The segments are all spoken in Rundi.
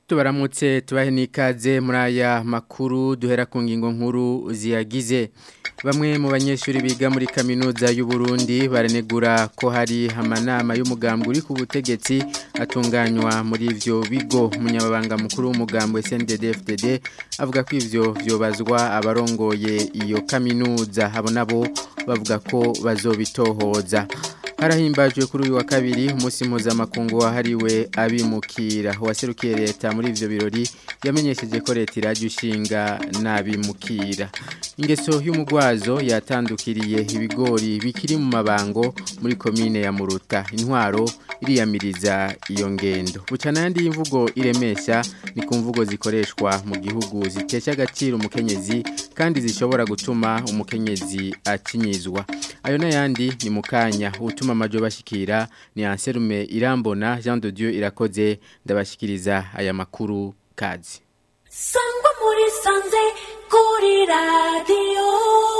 tubaramutse tubahe n'ikaze muri aya makuru duhera ku ngingo nkuru ziyagize bamwe mu banyeshuri biga muri kaminuza y'u Burundi baranegura ko hari amanama y'umugambi uri ku butegetsi atunganywa muri ivyo bigo umunyamabanga mukuru w'umugambi SNDD-FDD avuga ko ivyo vyobazwa abarongoye iyo kaminuza abo nabo bavuga ko bazobitohoza harahimbajwe kuri uyu wa kabiri umunsi mpuzamakungu wahariwe abimukira uwaserukiye leta muri ivyo birori yamenyesheje ko leta irajya ushinga n'abimukira ingeso y'umugwazo yatandukiriye ibigori bikiri mu mabango muri komine ya muruta intwaro iriyamiriza iyo ngendo bucana yandi y'imvugo iremesha ni ku mvugo zikoreshwa mu gihugu zitesha agaciro umukenyezi kandi zishobora gutuma umukenyezi akinyizwa ayo n'ayandi ni mu kanya utuma amajo bashikira ni anserume irambona Jean de Dieu irakoze ndabashikiriza aya makuru kazi sangwa muri sanze kuri radio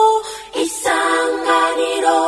isanganiro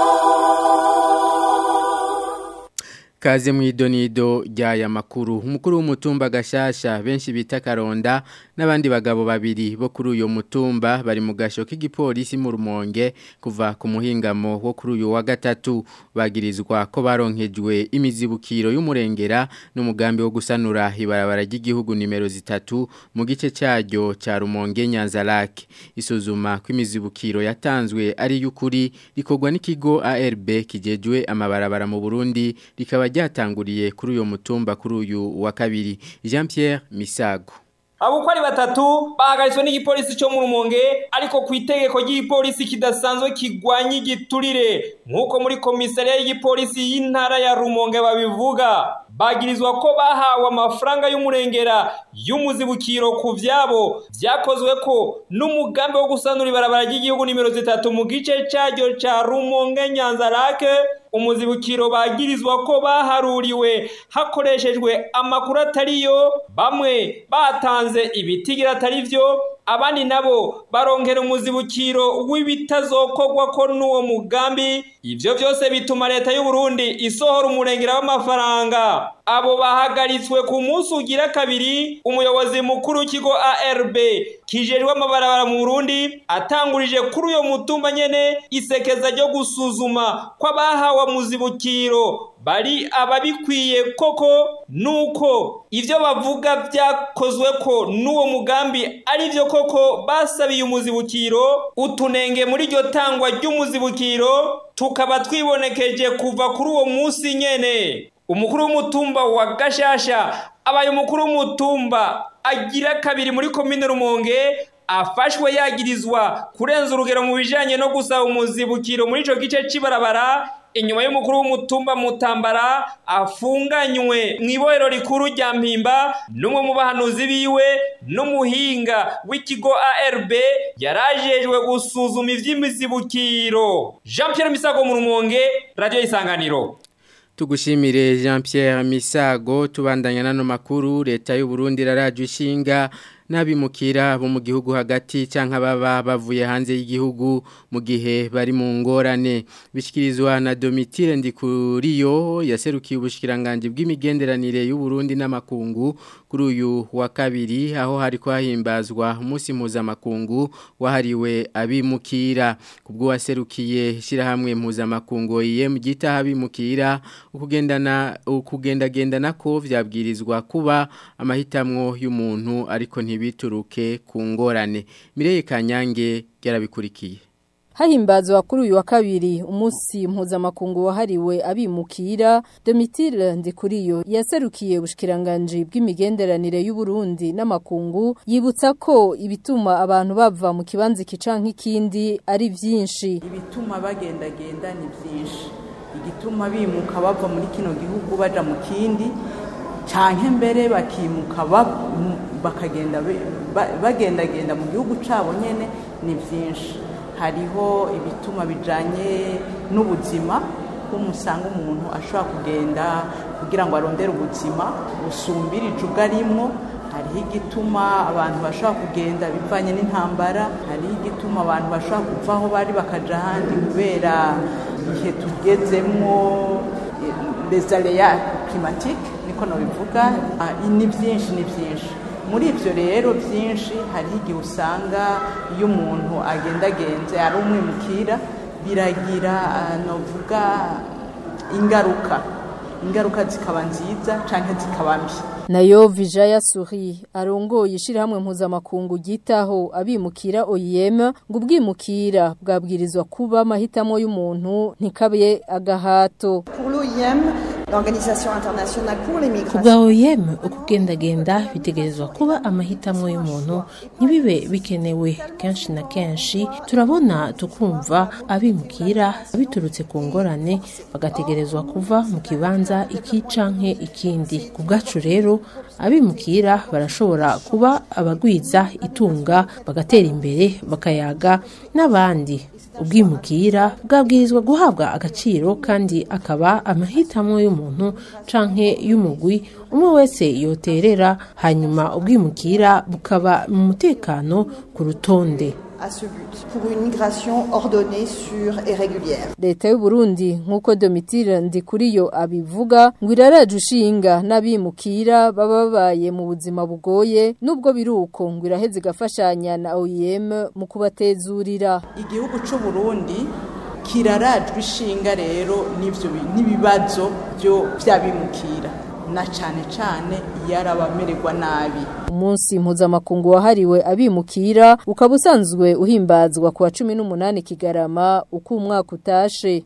Kaze mwidonido ry'aya makuru umukuru w'umutumba gashasha benshi bita karonda n'abandi bagabo babiri bo kuri uyo mutumba bari mu gasho k'igipolisi mu rumonge kuva ku muhingamo wo kuri uyu wa gatatu bagirizwa ko baronkejwe imizibukiro y'umurengera n'umugambi wo gusanura ibarabara ry'igihugu nimero zitatu mu gice cyaryo cya rumonge nyanzarake isuzuma ko imizibukiro yatanzwe ari y'ukuri rikorwa n'ikigo ARB kijejwe amabarabara mu Burundi rikaba ryatanguriye kuri uyo mutumba kuri uyu wa kabiri Jean Pierre Misago abo uko ari batatu bahagaritswe n'igipolisi cyo mu rumonge ariko ku itegeko ry'igipolisi kidasanzwe kigwanya igiturire nk'uko muri komisariya y'igipolisi y'intara ya rumonge babivuga bagirizwa ko bahawe amafaranga y'umurengera y'umuzibukiro ku vyabo vyakozwe ko n'umugambi wo gusanura ibarabara ry'igihugu nimero zitatu mu gice caryo ca rumonge nyanzarake umuzibukiro bagirizwa ko baharuriwe hakoreshejwe amakuru atariyo bamwe batanze ibitigira atari vyo abandi nabo baronkera umuzibukiro w'ibitazokorwa ko n'uwo mugambi ivyo vyose bituma leta y'u Burundi isohora umurengera w'amafaranga abo bahagaritswe ku munsi ugira kabiri umuyobozi mukuru w'ikigo ARB kijejwe amabarabara mu Burundi atangurije kuri uyo mutumba nyene isekeza ryo gusuzuma ko abahawe muzibukiro bari ababikwiye koko nuko ivyo bavuga vyakozwe ko n'uwo mugambi ari vyo koko basabiye umuzibukiro utunenge muri iryo tangwa ry'umuzibukiro tukaba twibonekeje kuva kuri uwo munsi nyene umukuru w'umutumba wa gashasha abaye umukuru w'umutumba agira kabiri muri komine rumonge afashwe yagirizwa kurenza urugero mu bijanye no gusaba umuzibukiro muri ico gice c'ibarabara inyuma y'umukuru w'umutumba mutambara afunganywe mu ibohero rikuru rya mpimba n'umwe mu bahanuzi biwe n'umuhinga w'ikigo ARB yarajejwe gusuzuma ivy'imizibukiro Jean Pierre Misago mu rumonge radio isanganiro Tugushimire Jean Pierre Misago tubandanya nano makuru leta y'u Burundi raraje ishinga n'abimukira bo mu gihugu hagati canka baba bavuye hanze y'igihugu mu gihe bari mu ngorane bishikirizwa na Domitire Ndikuriyo yaserukiye ubushikiranganje bw'imigenderanire y'u Burundi n'amakungu kuri uyu wa kabiri aho hari kwahimbazwa umunsi mpuzamakungu wahariwe abimukira kubwo waserukiye shirahamwe mpuzamakungu IM gita abimukira ukugendana ukugendagendana ko vyabwirizwa kuba amahitamwo y'umuntu ariko ntibituruke ku ngorane Mireye Kanyange yarabikurikiye Hahimbazwa kuri uyu wa kabiri umunsi mpuzamakungu wahariwe abimukira Domitire Ndikuriyo yaserukiye ubushikiranganje bw'imigenderanire y'u Burundi n'amakungu yibutsa ko ibituma abantu bava mu kibanza kicanka ikindi ari vyinshi ibituma bagendagenda ni vyinshi igituma bimuka bava muri kino gihugu baja mu kindi canke mbere bakimuka bakagenda bagendagenda mu gihugu cabo nyene ni vyinshi hariho ibituma bijanye n'ubuzima umusanga umuntu ashobora kugenda kugira ngo arondere ubuzima busumbirije ubwo arimwo hariho igituma abantu bashobora kugenda bivanye n'intambara hariho igituma abantu bashobora kuva aho bari bakaja ahandi kubera ibihe tugezemwo les aléas climatiques niko nabivuga ah, ni byinshi ni byinshi muri ibyo rero byinshi hariho igihe usanga iyo umuntu agendagenze ari umwimukira biragira ah, navuga ingaruka ingaruka zikaba nziza cyangwa zikaba mbi nayo Vijaya Suri arongoye ishirahamwe mpuzamakungu gitaho abimukira OIM ngo ubwimukira bwabwirizwa kuba amahitamo y'umuntu ntikabe agahato Pour l'OIM, l'Organisation internationale pour les ku migrations, bwa OIM ukugendagenda bitegerezwa kuba amahitamo y'umuntu ntibibe bikenewe kenshi na kenshi turabona tukumva abimukira biturutse ku ngorane bagategerezwa kuva mu kibanza iki canke ikindi ku bwacu rero abimukira barashobora kuba abagwiza itunga bagatera imbere bakayaga n'abandi ubwimukira bwabwirizwa guhabwa agaciro kandi akaba amahitamo y'umuntu canke y'umugwi umwe wese yoterera hanyuma ubwimukira bukaba mu mutekano ku rutonde à ce but, pour une migration ordonnée, sûre et régulière. leta y'u Burundi nk'uko Domitire Ndikuriyo abivuga ngo iraraje ushinga n'abimukira baba babaye mu buzima bugoye nubwo biruko ngo iraheze igafashanya na OIM mu kubatezurira igihugu cy'u Burundi kirarajwe ishinga rero n'ibyo bi- n'ibibazo byo by'abimukira na cyane cyane iyo ari abamererwa nabi umunsi mpuzamakungu wahariwe abimukira ukaba usanzwe uhimbazwa ku wa cumi n'umunani kigarama uko umwaka utashe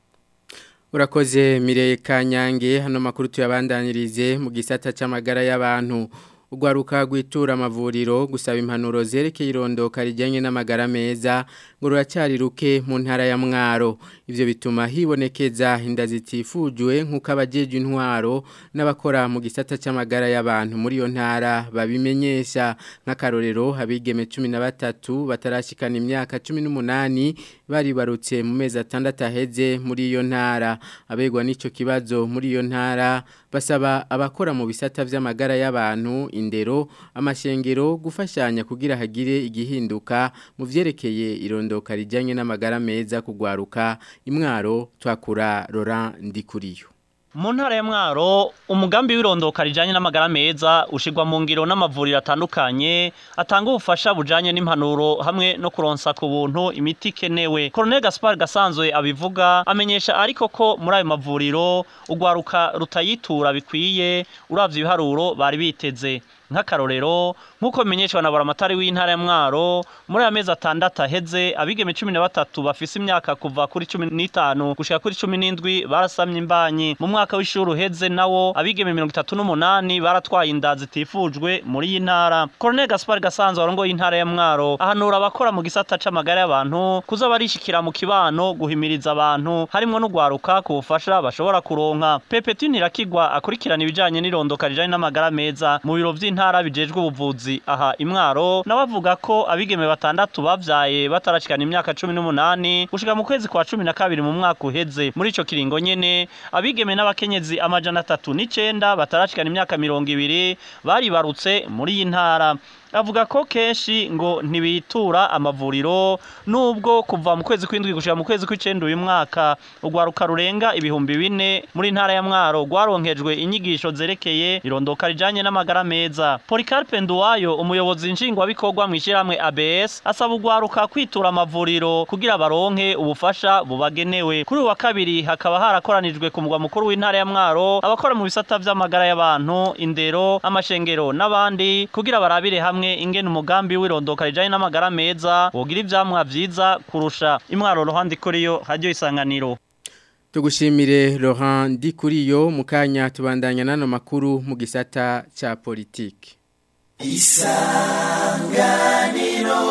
Urakoze Mireye Kanyange hano makuru tuyabandanirize mu gisata c'amagara y'abantu ugwaruka gwitura amavuriro gusaba impanuro zerekeye irondoka rijyanye n'amagara meza ngo ruracyari ruke mu ntara ya Mwaro ivyo bituma hibonekeza inda zitifujwe nk'uko abajeje intwaro n'abakora mu gisata c'amagara y'abantu muri iyo ntara babimenyesha nk'akarorero abigeme 13 batarashikana imyaka 18 bari barutse mu mezi atandatu aheze muri iyo ntara abegwa n'ico kibazo muri iyo ntara basaba abakora mu bisata vy'amagara y'abantu indero amashengero gufashanya kugira hagire igihinduka mu vyerekeye irondoka rijyanye n'amagara meza kugwaruka imwaro twakura Laurent Ndikuriyo Mu ntara ya Mwaro umugambi w'irondoka rijanye n'amagara meza ushigwa mu ngiro n'amavuriro atandukanye atanga ubufasha bujanye n'impanuro hamwe no kuronsa ku buntu imiti ikenewe. Colonel Gaspar Gasanzwe abivuga amenyesha ariko ko muri ayo mavuriro ugwaruka rutayitura bikwiye uravye ibiharuro bari biteze. nk'akarorero nk'uko bimenyeshwa na buramatari w'intara ya mwaro muri aya mezi atandatu aheze abigeme cumi na batatu bafise imyaka kuva kuri cumi n'itanu gushika kuri cumi n'indwi barasamye imbanyi mu mwaka w'ishuri uheze nawo abigeme mirongo itatu n'umunani baratwaye inda zitifujwe muri iyi ntara Colonel Gaspar Gasanzwe warongoye intara ya mwaro ahanura abakora mu gisata c'amagara y'abantu kuza barishikira mu kibano guhimiriza abantu harimwo n'ugwaruka ku bufasha bashobora kuronka Pepe Nirakigwa akurikirana ibijanye n'irondoka rijanye n'amagara meza mu biro vy'intara bijejwe ubuvuzi aha imwaro nawe avuga ko abigeme batandatu bavyaye batarashikana imyaka cumi n'umunani gushika mu kwezi kwa cumi na kabiri mu mwaka uheze muri ico kiringo nyene abigeme n'abakenyezi amajana atatu n'icenda batarashikana imyaka mirongo ibiri baribarutse muri iyi ntara avuga ko kenshi ngo ntibitura amavuriro nubwo kuva mu kwezi kw'indwi gushika mu kwezi kw'icenda uyu mwaka urwaruka rurenga ibihumbi bine muri ntara ya mwaro rwaronkejwe inyigisho zerekeye irondoka rijanye n'amagara meza Policarpe Nduwayo umuyobozi nshingwabikorwa mu ishyirahamwe ABS asaba urwaruka kwitura amavuriro kugira baronke ubufasha bubagenewe kuri uyu wa kabiri hakaba harakoranijwe ku mugwa mukuru w'intara ya mwaro abakora mu bisata vy'amagara y'abantu indero amashengero n'abandi kugira barabire hamwe hamwe ingene umugambi w'irondoka rijanye n'amagara meza wogira ivyamwa vyiza kurusha imwaro ruhande kuriyo radio isanganiro Tugushimire Laurent Dikuriyo mukanya tubandanya nano makuru mu gisata cha politiki. Isanganiro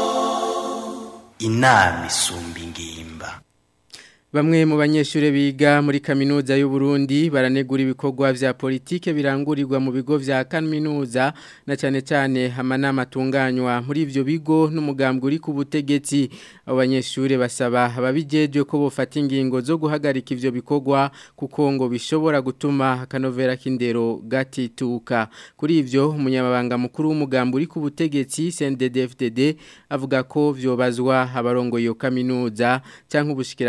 Inami isumba ingimba Bamwe mu banyeshure biga muri kaminuza y'u Burundi baranegura ibikorwa vya politike birangurirwa mu bigo vya kaminuza na cyane cyane amanama atunganywa muri ivyo bigo n'umugambwe uri ku butegetsi abo banyeshure basaba ababijeje ko bofata ingingo zo guhagarika ivyo bikorwa kuko ngo bishobora gutuma akanovera k'indero gatituka kuri ivyo umunyamabanga mukuru w'umugambwe uri ku butegetsi CNDD-FDD avuga ko vyobazwa abarongo iyo kaminuza canke ubushikiranganje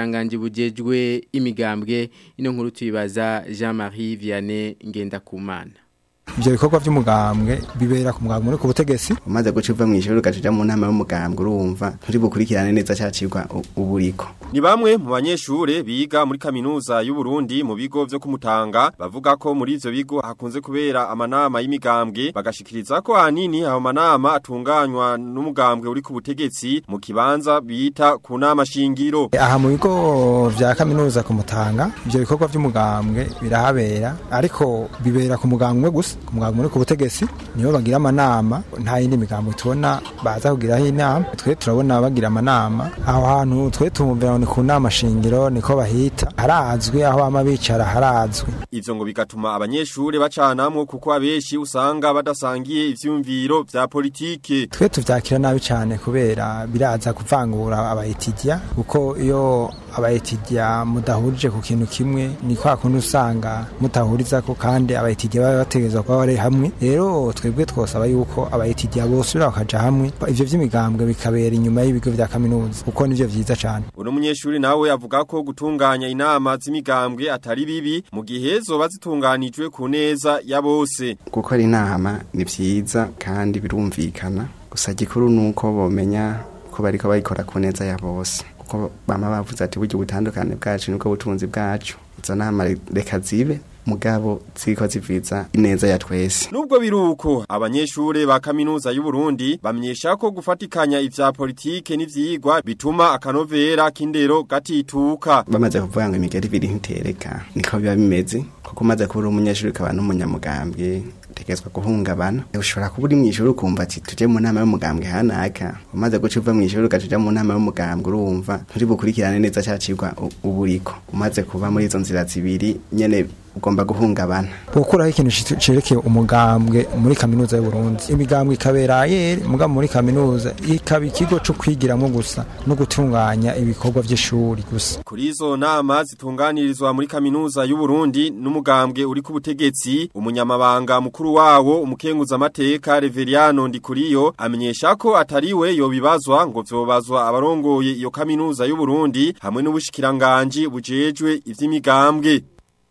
bujejwe imigambwe ino nkuru tuyibaza Jean-Marie Vianney Ngendakumana ibyo bikorwa by'umugambwe bibera ku mugambwe uri ku butegetsi umaze guca uva mu ishuri ugacija mu nama y'umugambwe urumva nturi bukurikirane neza cyacirwa uburiko ni bamwe mu banyeshure biga muri kaminuza y'u Burundi mu bigo vyo kumutanga bavuga ko muri ivyo bigo hakunze kubera amanama y'imigambwe bagashikiriza ko hanini ayo manama atunganywa n'umugambwe uri ku butegetsi mu kibanza bita ku nama shingiro aha mu bigo vya kaminuza kumutanga ibyo bikorwa by'umugambwe birahabera ariko bibera ku mugambwe gusa ku mugambwe uri ku butegetsi nibo bagira amanama nta yindi migambo tubona baza kugiraho inama twe turabona bagira amanama aho hantu twe tumvira ni ku nama shingiro niko bahita harazwi aho bama bicara harazwi ivyo ngo bigatuma abanyeshure bacanamwo kuko abenshi usanga badasangiye ivyumviro vya politike twe tuvyakira nabi cyane kubera biraza kuvangura abayitidia kuko iyo abayitidia mudahurije ku kintu kimwe ni kwa kundi usanga mutahuriza ko kandi abayitidia baba bategerezwa kuba bari hamwe rero twebwe twosaba yuko abayitidia bosubira bakaja hamwe ivyo vy'imigambwe bikabera inyuma y'ibigo vya kaminuza kuko nivyo vyiza cane uno munyeshuri nawe avuga ko gutunganya inama z'imigambwe atari bibi mu gihe zoba zitunganijwe ku neza ya bose gukora inama ni vyiza kandi birumvikana gusa gikuru nuko bomenya ko bariko bayikora ku neza ya bose kuko bama bavuze ati buryo butandukane bwacu nibwo butunzi bwacu izo nama reka zibe mugabo ziko ziviza ineza ya twese nubwo biruko abanyeshure ba kaminuza y'u Burundi bamyesha ko gufatikanya ivya politike n'ivyigwa bituma akanovera k'indero gatituka bamaze kuvuga ngo imigeri ibiri ntitereka niko biba bimeze kuko umaze kuba umunyeshuri ukaba n'umunyamugambwe utegetswe guhungabana ushobora kuba uri mu ishuri ukumva ati tuje mu nama y'umugambwe hanaka umaze guca uva mu ishuri ugaca mu nama y'umugambwe urumva nturi bukurikirane neza cyacirwa uburiko umaze kuba muri izo nzira zibiri nyene ugomba guhungabana gukuraho ikintu cerekeye umugambwe muri kaminuza y'u Burundi imigambwe ikabera yeri mugabo muri kaminuza ikaba ikigo cyo kwigiramo gusa no gutunganya ibikorwa by'ishuri gusa kuri izo nama zitunganirizwa muri kaminuza y'u Burundi n'umugambwe uri ku butegetsi umunyamabanga mukuru wawo umukenguza amateka Reveriano Ndikuriyo amenyesha ko atariwe yo bibazwa ngo vyobazwa abarongoye iyo kaminuza y'u Burundi hamwe n'ubushikiranganje bujejwe ivy'imigambwe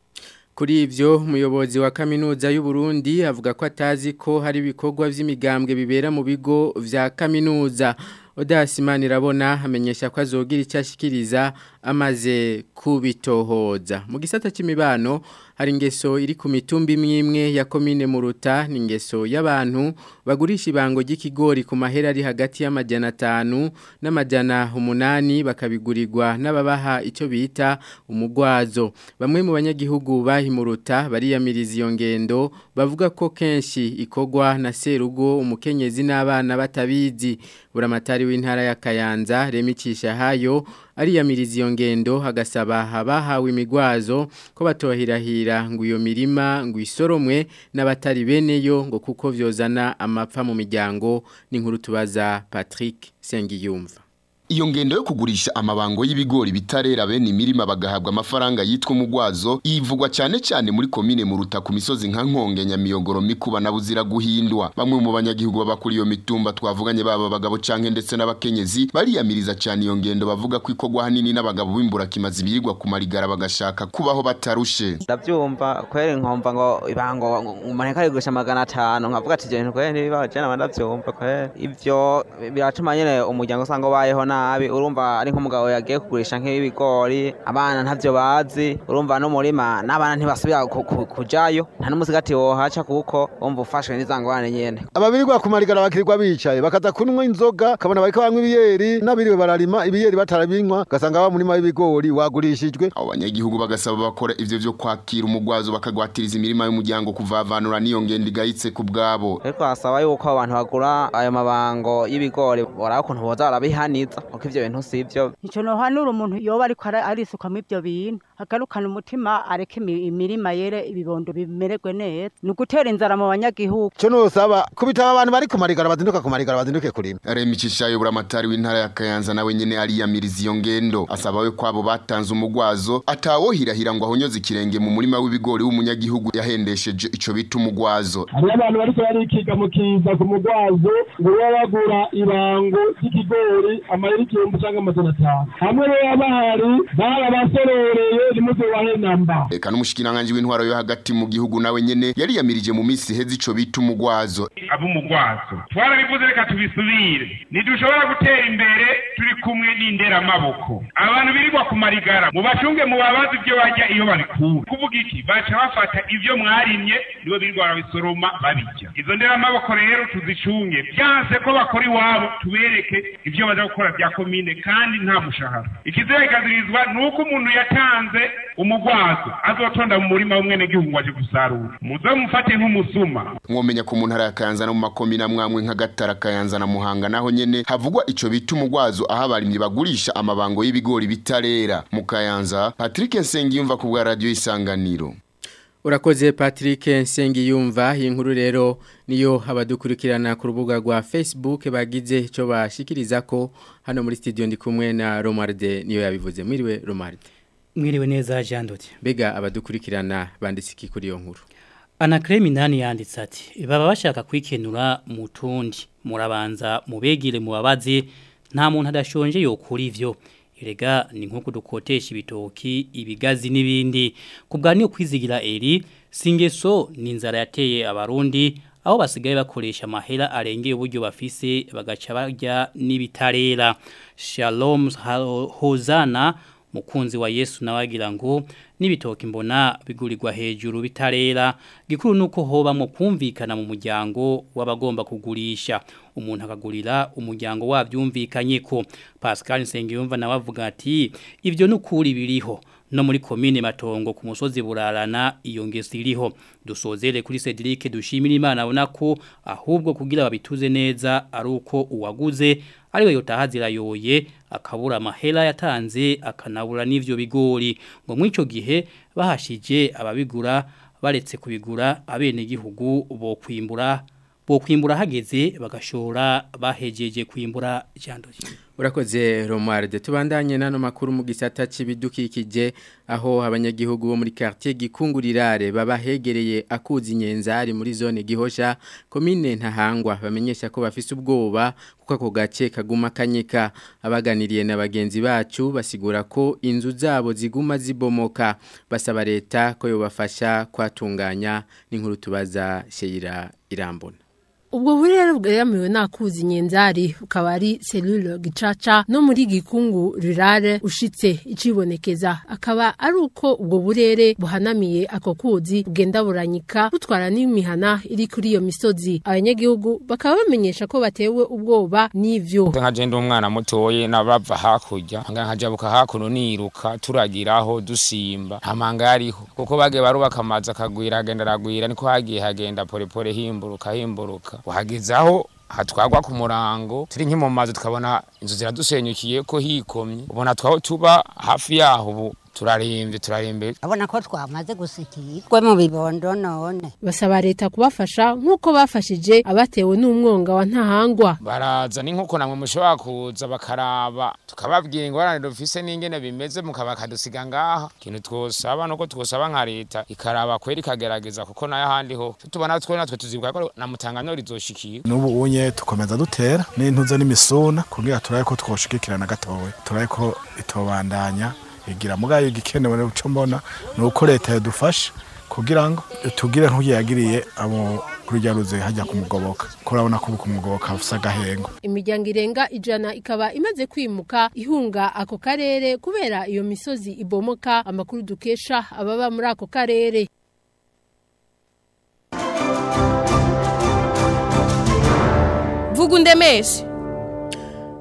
Kuri ivyo umuyobozi wa kaminuza y'u Burundi avuga ko atazi ko hari ibikorwa vy'imigambwe bibera mu bigo vya kaminuza Odasimani rabona amenyesha ko azogira icyashikiriza amaze kubitohoza mu gisata c'imibano hari ingeso iri ku mitumba imwe ya komine muruta ni ingeso y'abantu bagurisha ibango ry'ikigori ku mahera ari hagati y'amajana atanu n'amajana umunani bakabigurirwa n'ababaha icyo bita umugwazo bamwe mu banyagihugu bahimuruta bariyamiriza iyo ngendo bavuga ko kenshi ikogwa na serugo umukenyezi n'abana batabizi buramatari w'intara ya Kayanza remicisha hayo ariyamiriza iyo ngendo hagasaba abahawe imigwazo ko batohirahira ngo iyo mirima ngo isoromwe n'abatari beneyo ngo kuko vyozana amapfa mu miryango n'inkuru tubaza Patrick Sengiyumva Iyo ngendo yo kugurisha amabango y'ibigori bitarera bene imirima bagahabwa amafaranga yitwa umugwazo ivugwa cyane cyane muri komine mu ruta ku misozi nka nkonge nyamiyogoro mikuba na buzira guhindwa bamwe mu banyagihugu baba kuri iyo mitumba twavuganye baba abagabo canke ndetse n'abakenyezi bariyamiriza cyane iyo ngendo bavuga ko ikogwa hanini n'abagabo b'imbura kimazi birirwa ku marigara bagashaka kubaho batarushe ndavyumva kwere nkomva ngo ibango umuntu karigurisha magana atanu nkavuga ati ibyo bintu kwere ntibibaho je naba ndavyumva kwere ivyo biratuma nyene umuryango usanga ubayeho na nabi urumva ari nk'umugabo yagiye kugurisha nk'ibigori abana ntavyo bazi urumva n'umurima n'abana ntibasubira kujayo nta n'umusigati wohaca kuko umva ufashwe n'izangwane nyene ababirirwa ku marigara bakirirwa bicaye bakaza kunywa inzoga kabona bariko banywa ibiyeri n'abiriwe bararima ibiyeri batarabinywa gasanga ba murima w'ibigori wagurishijwe abo banyagihugu bagasaba bakora ivyo vyo kwakira umugwazo bakagwatiriza imirima y'umuryango kuvavanura n'iyo ngendo igayitse ku bwabo ariko hasaba yuko abantu bagura ayo mabango y'ibigori baraba ukuntu boza barabihaniza kuko ivyo bintu sivyo ico nohanura umuntu yoba ariko arisukamwo ivyo bintu agarukane umutima areke imi- imirima yere ibibondo bimererwe neza ni ugutera inzara mu banyagihugu cyo nosaba kubitaba abantu bari kumarigara bazinduka kumarigara bazinduke kurima Remi Cishayo buramatari w'intara ya Kayanza nawe nyene ariyamiriza iyo ngendo asaba we kwabo batanze umugwazo atawohirahira ngo ahonyoze ikirenge mu murima w'ibigori w'umunyagihugu yahendesheje ico bita umugwazo hariho abantu bariko barikiga mu kiza ku mugwazo ngo baba bagura ibango ry'ikigori amayeri igihumbi cyangwa amajana atanu hamwe rero bahari barabasororeye ntimuzobahe namba Eka n'umushikiranganje w'intwaro yo hagati mu gihugu nawe nyene yariyamirije mu misi heze ico bita umugwazo ab'umugwazo twarabivuze reka tubisubire ntidushobora gutera imbere turi kumwe n'inderamaboko abantu birirwa ku marigara mubacunge mubabaze ibyo barya iyo babikura kuvuga iki baca bafata ibyo mwarimye nibo birirwa barabisoroma babirya izo nderamaboko rero tuzicunge byanse ko bakora iwabo tubereke ibyo baza gukora bya komine kandi nta mushahara ikizeregazirizwa ni uko umuntu yatanze umugwazo azotonda mu murima w'umwenegihugu ngo aje gusarura muze mufate nk'umusuma mwomenya ko mu ntara ya Kayanza no mu makomine amwamwe nka Gatara Kayanza na Muhanga naho nyene havugwa ico bita umugwazo aho abarimyi bagurisha amabango y'ibigori bitarera mu Kayanza Patrick Nsengiyumva ku bwa radio isanganiro Urakoze Patrick Nsengiyumva iyi nkuru rero niyo abadukurikirana ku rubuga rwa Facebook bagize ico bashikiriza ko hano muri studio ndi kumwe na Romarde niyo yabivuze mwiriwe Romarde Mwiriwe neza Jean Dodi. Bega abadukurikirana banditse iki kuri iyo nkuru Anacreme Minani yanditse ati baba bashaka kwikenura mu tundi murabanza mubegire mubabaze nta muntu adashonje yokura ivyo Erega ni nko kudukotesha ibitoki ibigazi n'ibindi kubwa niyo kwizigira eri singeso ni inzara yateye abarundi aho basigaye bakoresha amahera arengeye uburyo bafise bagaca barya n'ibitarera Shalom Hozana mukunzi wa Yesu nawagira ngo nibitoki mbona bigurirwa hejuru bitarera gikuru nuko hoba mu kumvikana mu muryango w'abagomba kugurisha umuntu akagurira umuryango wabyumvikanye ko Pascal Nsengiyumva nawe avuga ati ibyo nukuri biriho no muri komine matongo ku musozi burarana iyo ngeso iriho dusozere kuri Cedric dushimira Imana abona ko ahubwo kugira babituze neza ari uko uwaguze ariwe yotahazira yoye akabura amahera yatanze akanabura n'ivyo bigori ngo mw'ico gihe bahashije ababigura baretse kubigura abene gihugu bo kwimbura bo kwimbura hageze bagashora bahejeje kwimbura jandoye Urakoze Romualde tubandanye nano makuru mu gisata c'ibidukikije aho abanyagihugu bo muri quartier gikungurirare baba hegereye akuzi nyenzari muri zone gihosha komine ntahangwa bamenyesha ko bafise ubwoba kuko ako gace kaguma kanyika abaganiriye na bagenzi bacu basigura ko inzu zabo ziguma zibomoka basaba leta ko yobafasha kwatunganya n'inkuru tubaza Sheira Irambona Ubwo burere bwegamiwe nakuzi nyenzari ukaba ari selule gicaca no muri gikungu rurare ushitse icibonekeza akaba ari uko ubwo burere buhanamiye ako kuzi bugenda buranyika butwara n'imihana iri kuri iyo misozi abanyagihugu bakaba bamenyesha ko batewe ubwoba n'ivyo nka je ndi umwana mutoye nabava hakurya nga nkajabuka hakuno niruka turagiraho dusimba nta manga yariho kuko bagiye barubaka amazi akagwira agenda aragwira niko hagiye hagenda porepore himburuka himburuka uhagezaho hatwagwa ku murango turi nki mu mazu tukabona inzu ziradusenyukiye ko hikomye ubona twaho tuba hafi yaho ubu turarembye turarembye abona ko twamaze gusikirwa mu bibondo none basaba leta kubafasha nk'uko bafashije abatewe n'umwonga wa ntahangwa baraza ni nk'uko namwe mushobora kuza bakaraba tukababwira ingorane dufise n'ingene bimeze mukaba kadusiga ngaha ikintu twosaba nuko twosaba nka leta ikaraba kweri ikagerageza kuko nayo ahandi ho tubona twe natwe tuzibuka ko na mutangano rizoshikira n'ubu unye tukomeza dutera n'intuze n'imisuna kugira turabe ko twoshigikirana gatowe turabe ko itobandanya igira mugayo igikenewe n'uco mbona nuko leta yadufasha kugira ngo tugire nk'uyagiriye abo kurya ruze hajya kumugoboka kurabona ko kumugoboka ufisa gahengo imiryango irenga ijana ikaba imaze kwimuka ihunga ako karere kubera iyo misozi ibomoka amakuru dukesha ababa muri ako karere vuga undemeshe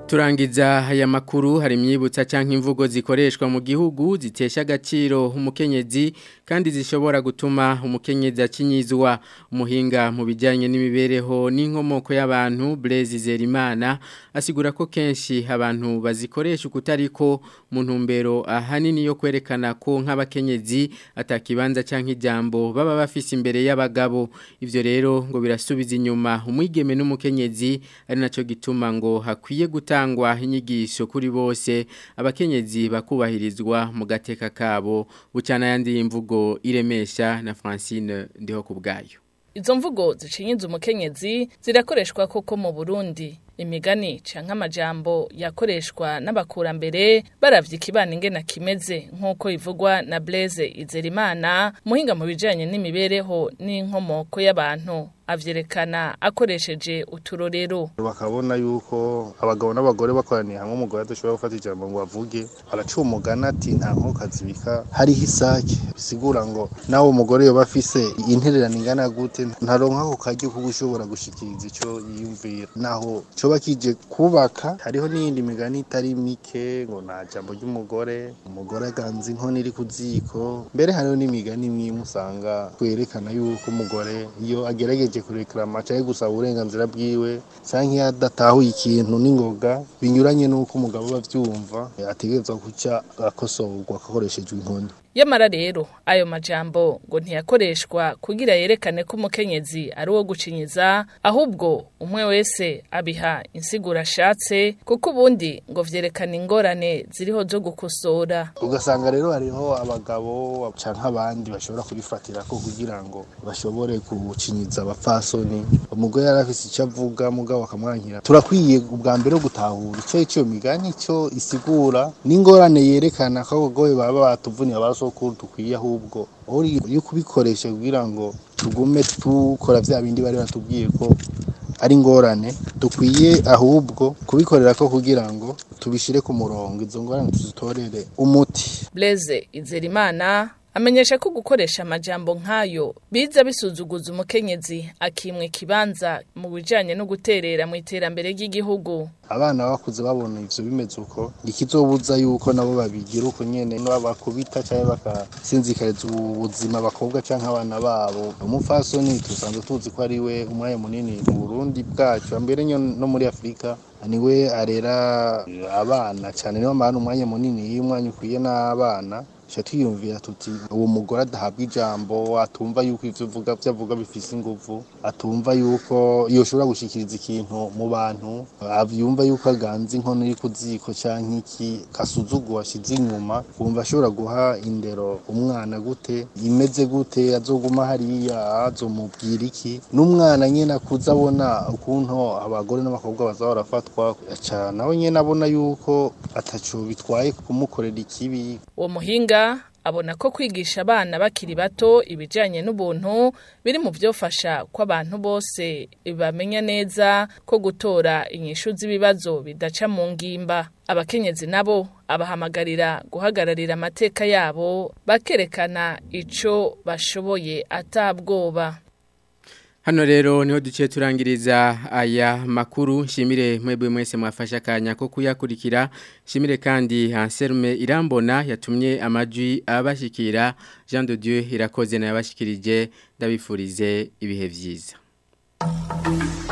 Turangiza aya makuru hari imyibutsa cyangwa imvugo zikoreshwa mu gihugu zitesha agaciro umukenyezi kandi zishobora gutuma umukenyezi akinyizwa umuhinga mu bijyanye n'imibereho n'inkomoko y'abantu Blaise Zerimana asigura ko kenshi abantu bazikoresha ukutariko mu ntumbero ahanini yo kwerekana ko nk'abakenyezi atakibanza cyangwa ijambo baba bafise imbere y'abagabo ivyo rero ngo birasubiza inyuma umwigeme n'umukenyezi ari naco gituma ngo hakwiye gutangwa inyigisho kuri bose abakenyezi bakubahirizwa mu gateka kabo bucana yandi imvugo iremesha na Francine ndiho kubgayo Izo mvugo zicinyiza umukenyezi zirakoreshwa koko mu Burundi imigani canke amajambo yakoreshwa n'abakurambere baravye ikibana ingena kimeze nk'uko ivugwa na Blaise Izerimana muhinga mu bijanye n'imibereho n'inkomoko y'abantu avyerekana akoresheje uturorero bakabona yuko abagabo n'abagore bakoraniye hamwe umugore adashobora gufata ijambo ngo avuge araca umugani ati nta nkoko azibika hariho isake bisigura ngo nawe umugore yoba afise intererano ingana gute ntaronka ako karyo ko gushobora gushikiriza ico yiyumvira naho coba kije kubaka hariho n'iyindi migani itari mike ngo nta jambo ry'umugore umugore aganza inkono iri ku ziko mbere hariho n'imigani imwe usanga kwerekana yuko umugore iyo agerageje kureklama cyangwa gusaba uburenganzira bwiwe cyangwa iyo adatahuye ikintu n'ingoga binyuranye n'uko umugabo aba abyumva ategerezwa guca akosorwa akoreshejwe inkoni Yamara rero ayo majambo ngo ntiyakoreshwa kugira yerekane ko umukenyezi ari uwo gucinyiza ahubwo umwe wese abiha insigura ashatse kuko ubundi ngo vyerekana ingorane ziriho zo gukosora ugasanga rero hariho abagabo canke abandi bashobora kubifatira ko kugira ngo bashobore gucinyiza abapfasoni umugore yari afise icyo avuga mugabo akamwankira turakwiye ubwa mbere gutahura ico ico migani ico isigura n'ingorane yerekana ko abagore baba batuvuniye abaso sokuru dukwiye ahubwo iyo kubikoresha kugira ngo tugume tukora vya bindi bari batubwiye ko ari ngorane dukwiye ahubwo kubikorera ko kugira ngo tubishire ku murongo izo ngorane tuzitorere umuti Blaise Izerimana amenyesha ko gukoresha amajambo nk'ayo biza bisuzuguza umukenyezi akimwe kibanza mu bijanye no guterera mu iterambere ry'igihugu abana bakuze babona ivyo bimeze uko ikizobuza yuko nabo babigira uko nyene bakubita cyangwa bakasinzikariza ubuzima bakobwa canke abana babo umupfasoni tusanzwe tuzi ko ari we umwanya munini mu Burundi bwacu mbere no muri Afrika niwe arera abana cyane niyo mpamvu umwanya munini iyo umwanya ukwiye n'abana tuca twiyumvira tuti uwo mugore adahabwa ijambo atumva yuko ivyo uvuga vyavuga bifise inguvu atumva yuko yoshobora gushikiriza ikintu mu bantu avyumva yuko aganza inkono iri ku ziko canke iki kasuzugu ashize inyuma wumva ashobora guha indero umwana gute imeze gute azoguma hariya azomubwira iki n'umwana nyene akuze abona ukuntu abagore n'abakobwa baza barafatwa aca nawe nyene abona yuko ataco bitwaye kumukorera ikibi uwo muhinga abona ko kwigisha abana bakiri bato ibijyanye n'ubuntu biri mu byofasha ko abantu bose bamenya neza ko gutora inyishu z'ibibazo bidaca mu ngimba abakenyezi nabo abahamagarira guhagararira amateka yabo bakerekana icyo bashoboye atabwoba Hano rero niho duciye turangiriza aya makuru nshimire mwebwe mwese mwafasha akanya ko kuyakurikira nshimire kandi Anselme Irambona yatumye amajwi abashikira Jean de Dieu irakoze na yabashikirije ndabifurize ibihe vyiza